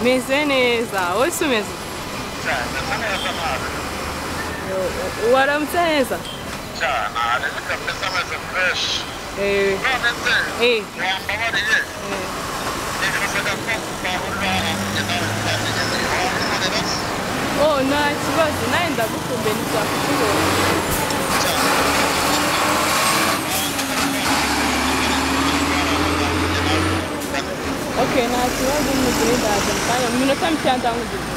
meze neza wowe se umeze cyane asa neza amazi waramutse neza cyane arebe kabisa ameze fureshi Eh, none se Eh. wambabariye nifuzaga ko twahurira ahantu nawe twageze wankorera se oh nta kibazo nawe ndagukumbuye ntitwakukubona ok nta kibazo mugire ndaza mu kanya mu minota mikeya ndamugeze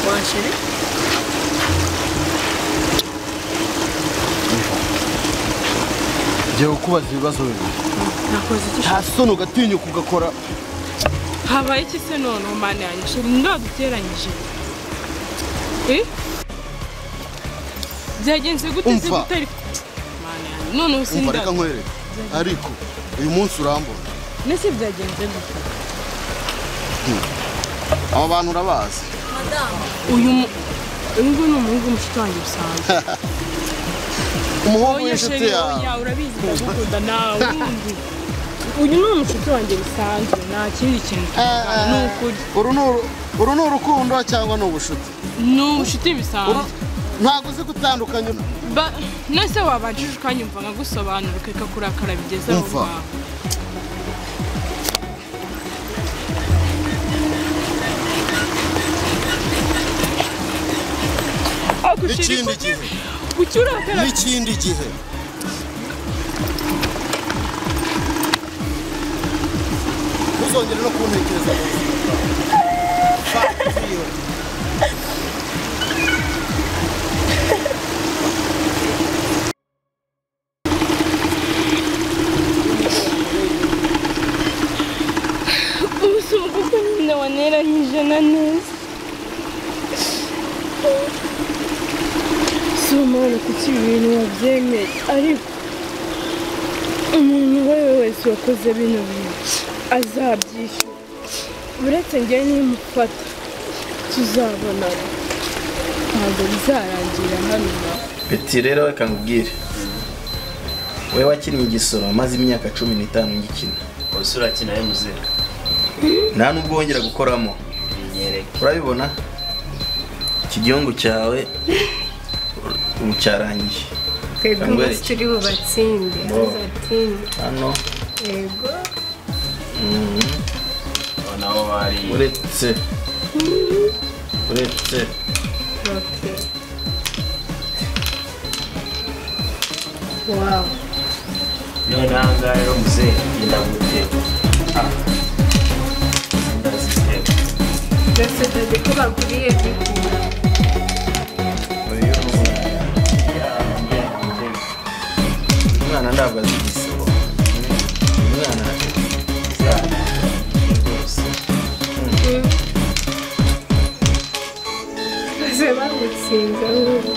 wanshiri jya ukubaza ibibazo bibiri nakoze iki nta soni ugatinyuka ugakora habaye iki se none umana yanjye shiri ndaduteranyije Eh? byagenze gute se Umva. gute ariko mana yanjye none ubu umva reka sindazi nkwereke ariko uyu munsi urambona nese byagenze gute aba bantu urabazi uyu mu- uyu nguyu ni umuhungu w'umushuti wanjye usanzwe umuhungu oya w'inshuti sheri yawe oya urabizi ndagukunda nawe wundi uyu ni umushuti wanjye bisanzwe nta kindi kintu tuvugana ni ukuri uru ni uru- uru ni urukundo cyangwa ni ubushuti ni umushuti bisanzwe Uru- ntabwo uzi gutandukanya Ba- nese wabajije ukanyumva nkagusobanura ukeka kurakara bigeze aho Umva. ngaho Ako sheri n'ikindi kuki- gihe kuki urakara n'ikindi gihe ntuzongere no kuntekereza mu buzima bwawe. Fuck you. ubusumu kuko nyine waneranyije na neza si umwana kuki ibi bintu wabyemeye ariko umuntu uwo ari we wese wakoze bino bintu azabyishyura uretse ngewe nimufata tuzabonana ntabwo bizarangira hano na peti rero reka nkubwire wowe wakinnye igisoro maze imyaka cumi n'itanu ngikina ubuse urakina yo muzika nta nubwo wongera gukoramo binyereke urabibona iki gihungu cyawe ubu cyarangiye twebwe Yambaye umunsi iki? turi bubatsinde Bo. tuzatsinde hano yego ubona aho bari uretse uretse ok wawu none aha ngaha rero muzika genda guteka ndaziteka byose dore ko baguriye bikunda uyu ni umwana. njya guteka umwana ntabwo azi igisoro umwana izana rwose maze bagutsinze wowe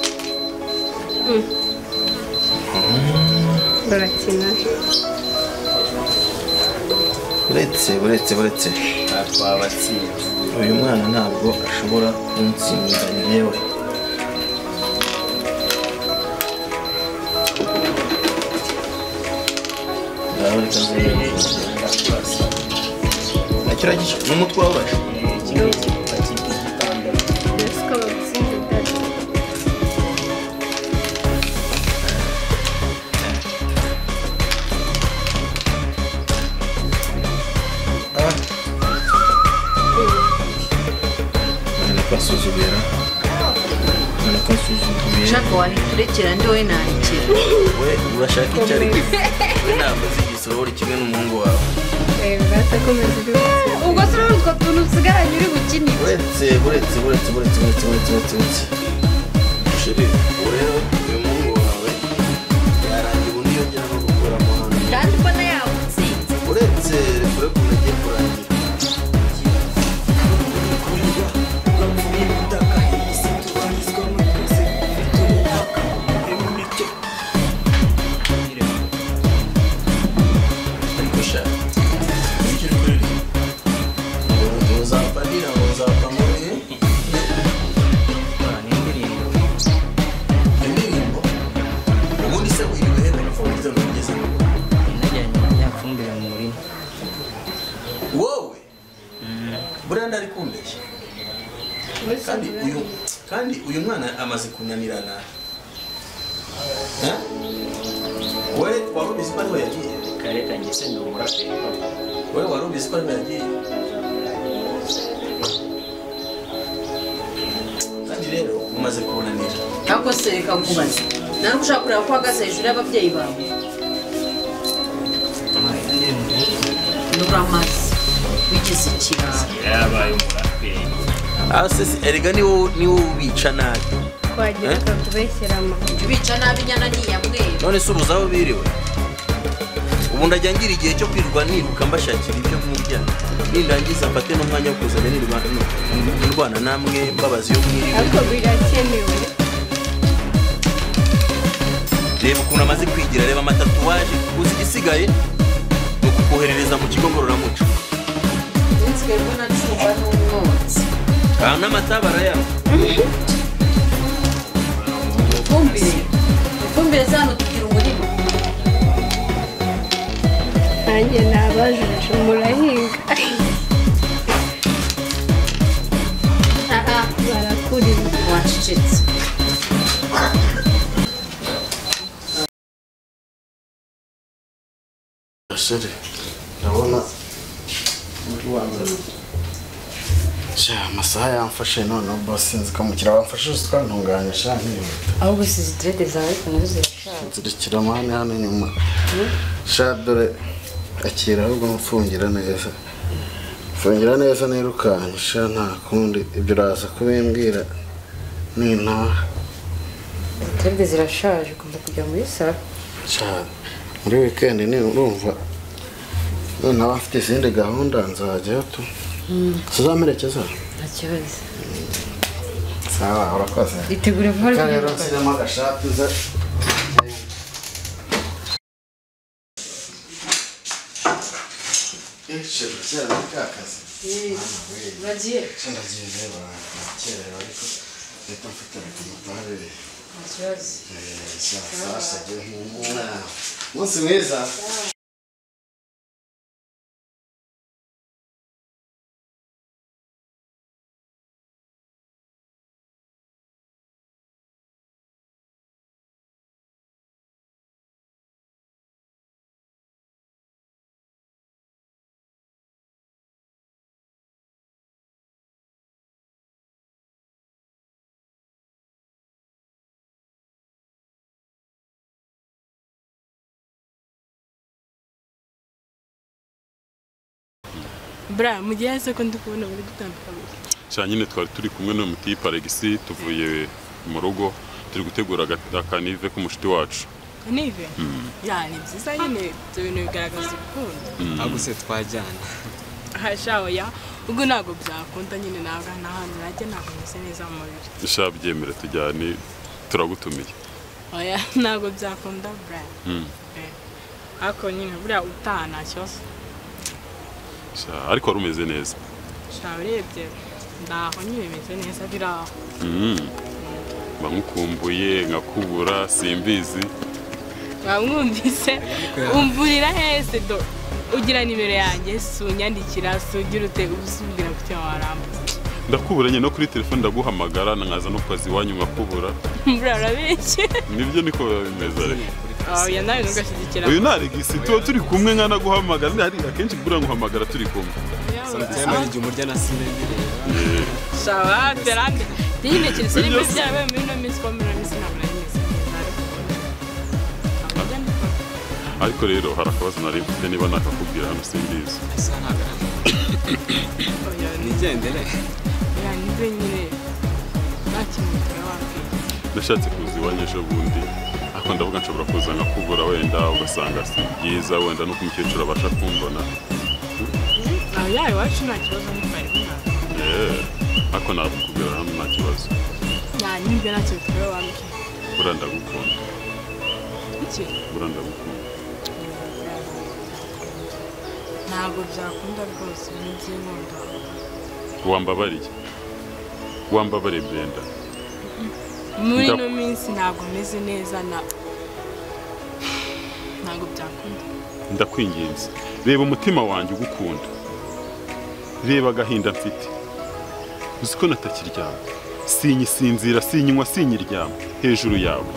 Mm. barakina uretse uretse uretse nta twabatsinze uyu mwana ntabwo ashobora kunsinda njyewe Ngaho reka nzebe neza. ndakubaza nacyo uragisha n'umutwe wabasha Eh, kimwe cyitwa kibi gitandatu mbese ko bagutsinze dada nari kwasuzugura ukabona ko nsuzuguye ushaka wahita urekera ndi wowe nakira we urashaka icyo ari cyo we ntabwo uzi igisoro uri kimwe n'umuhungu wawe batakomeza uri gukina ubwo si rero utwo tuntu usigaranye uri gukinira uretse uretse uretse uretse uretse uretse uretse uretse sheri ubu rero uyu muhungu wawe yarangira undi yongera no gukora amahano kandi mbona yawutsinze uretse kure ukuntu agiye kurangira ariko sha nicyo kurira ngo uzapfa ngira ngo uzapfa mu bihe gukorana indirimbo indirimbo ubundi se wirirwe telefone zo mugeze inajyanye na ya fumbire mu murima wowe buriya ndari kumbeshya kandi uyu kandi uyu mwana amaze kunanirana Ha? we warubizi ko ariho yagiye kare kanjye se ndi umuraperi papa we warubizi ko ariho yagiye kandi rero umaze kunanira ariko se reka nkubaze nari ushaka kureba ko uhagaze hejuru y'ababyeyi bawe nuramaze wigize ikibazo yarabaye umuraperi erega ni wowe ubica nabi twagira ukatubeshyera amahoro jya ubica nabi inyana niyamwera none se ubuze aho biriwe ubu ndajya ngira igihe cyo kwirwa niruka mbashakira ibyo murya nindangiza mfate n'umwanya wo kuzajya nirwa- n- ndwana namwe mbabazi yo mwiriwe ariko birakenewe reba ukuntu amaze kwigira reba amatatuwaje uzi igisigaye ni ukukoherereza mu kigo ngororamuco nsigaye mbona ncurwa n'umwotsi aha n'amata barayanywa ifumbire ifumbire zano tugira umurima nanjye nabajije murahinga aha barakurira wacecetse gasore ndabona sha amasaha yamfashe noneho basi nzi ko umukiriya wamfashe uzi twantunganya sha ntiyihuta ahubwo si zidirede zawe ariko nazo zirashaje nzirikira amahane hano inyuma sha dore akira ahubwo mfungira neza mfungira neza nirukanka sha nta kundi ibyo uraza kubimbwira ni ntaha zidirede zirashaje ugomba kujya muri salo cyane muri wikendi ni urumva noneho afite izindi gahunda nzajyayo tu tuzamerekeza nta kibazo sawa urakoze itegure vuba ariko rero ugomba- nshyiremo agashati uze Eh, shema, kera muri ka kazi. Mama, we, uragiye sha ndagiye reba, nakerewe ariko leta mfite rekomatare, nta kibazo eh, sha, sasha, agiye nk'umwana. umunsi mwiza bra mu gihe hahise ko ndi kubona bari gutandukana cyane nyine twari turi kumwe n'uyu mutipe alegisi tuvuye mu rugo turi gutegura aga- akanive k'umushiti wacu nive ya ni byiza nyine ibyo bintu bigaragaza urukundo ahubwo se twajyana hashawe ya ubwo ntabwo byakunda nyine ntabwo nta hantu najya ntabwo meze neza mu mubiri sha byemere tujyane turagutumiye oya ntabwo byakunda bra Eh, ariko nyine buriya utaha nta kibazo Sha, ariko wari umeze neza shawe urebye ndaho nyine bimeze neza biri aho mba nkukumbuye nkakubura simbizi wamwumvise umvurira hese do ugira nimero yanjye si unyandikira si ugira ute uba usumbira ku cyuma warambuza ndakubura nyine no kuri telefone ndaguhamagara nkaza no kazi iwanyu nkakubura buriya urabeshye nibyo niko biba bimeze ariko oya nawe ntugashyigikira uyu ni alegisi tuba turi kumwe nkanaguhamagara Ndi- hari akenshi buriya nguhamagara turi kumwe samutayime igihe umurya na sinabireba shawa terande yintekereza Ibyo ibyo se- byabaye muri ino minsi kuba muri ino minsi ntabwo nari meze ariko rero hari akabazo nari mfite niba nakakubwira hano simbizi nigendere yanyuze nyine nta kintu turababwira nashatse kuza iwanyu ejo bundi ariko ndavuga nshobora kuza nkakubura wenda ugasanga si byiza wenda nuko umukecuru abasha kumbona aha yawe iwacu nta kibazo nkuko bari kumwaka Eh, ariko nakakubwira hano nta kibazo yanyuze nta kintu turababwira buriya ndagukunda iki buriya ndagukunda ntabwo byakunda rwose ni iby'inkunda wambabariye wambabariye brenda muri Nda- ino minsi ntabwo meze neza na ntabwo byakunda ndakwinginze reba umutima wanjye ugukunda reba agahinda mfite uzi ko natakiryama sinyisinzira sinyinywa sinyiryama hejuru yawe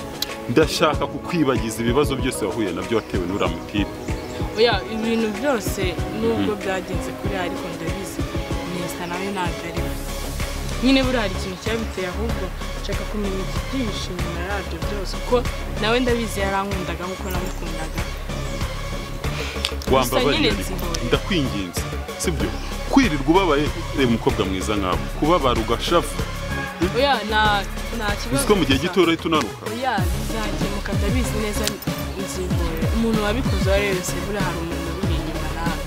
ndashaka kukwibagiza ibibazo byose wahuye nabyo watewe n'uriya mutipe oya ibintu byose nubwo byagenze kuri ariko ndabizi neza nawe ntabwo ari we nyine buriya hari ikintu cyabiteye ahubwo nshaka kumenya ibyihishe inyuma yabyo byose kuko nawe ndabizi yarankundaga nk'uko namukundaga wambabariye nyine ariko. nzihoye. ndakwinginze sibyo kwirirwa ubabaye reba umukobwa mwiza nkawe kubabara ugashavu oya nta nta kibazo uzi ko mu gihe gito urahita unanuka oya bizakemuka ndabizi neza nzivura umuntu wabikoze uwo ari we wese buriya hari umuntu uri inyuma nawe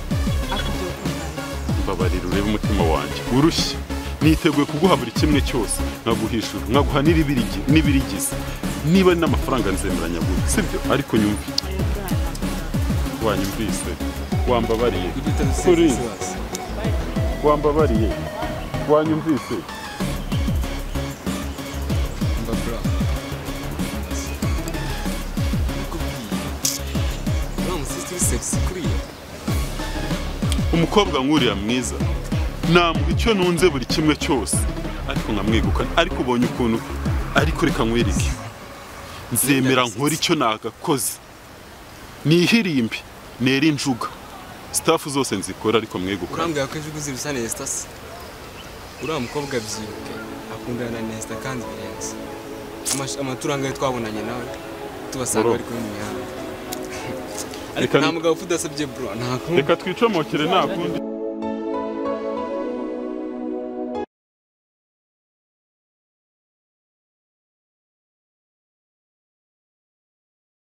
akubwira ukundana mbabarira urebe umutima wanjye urushye niteguye kuguha buri kimwe cyose nkaguhishura nkaguha n'ibirigi n'ibirigize niba ari n'amafaranga nzemeranya guha sibyo ariko nyumve wanyumvise wambabariye kuri wambabariye wanyumvise umukobwa nk'uriya mwiza namuha icyo nunze buri kimwe cyose ariko nkamwegukana ariko ubonye ukuntu ariko reka nkwereke nzemera nkora icyo nagakoze nihirimbe nera injuga sitafu zose nzikora ariko mwegukana urambwira ko ejo uzirusa nesita se uriya mukobwa abyibuke akundana na nesita kandi birenze Amash- amaturanga yo twabonanye nawe tubasanga Bro. bari kuri mu mihanda Reka- nta mugabo upfa udasabye bro nta kundi reka twicomokere nta kundi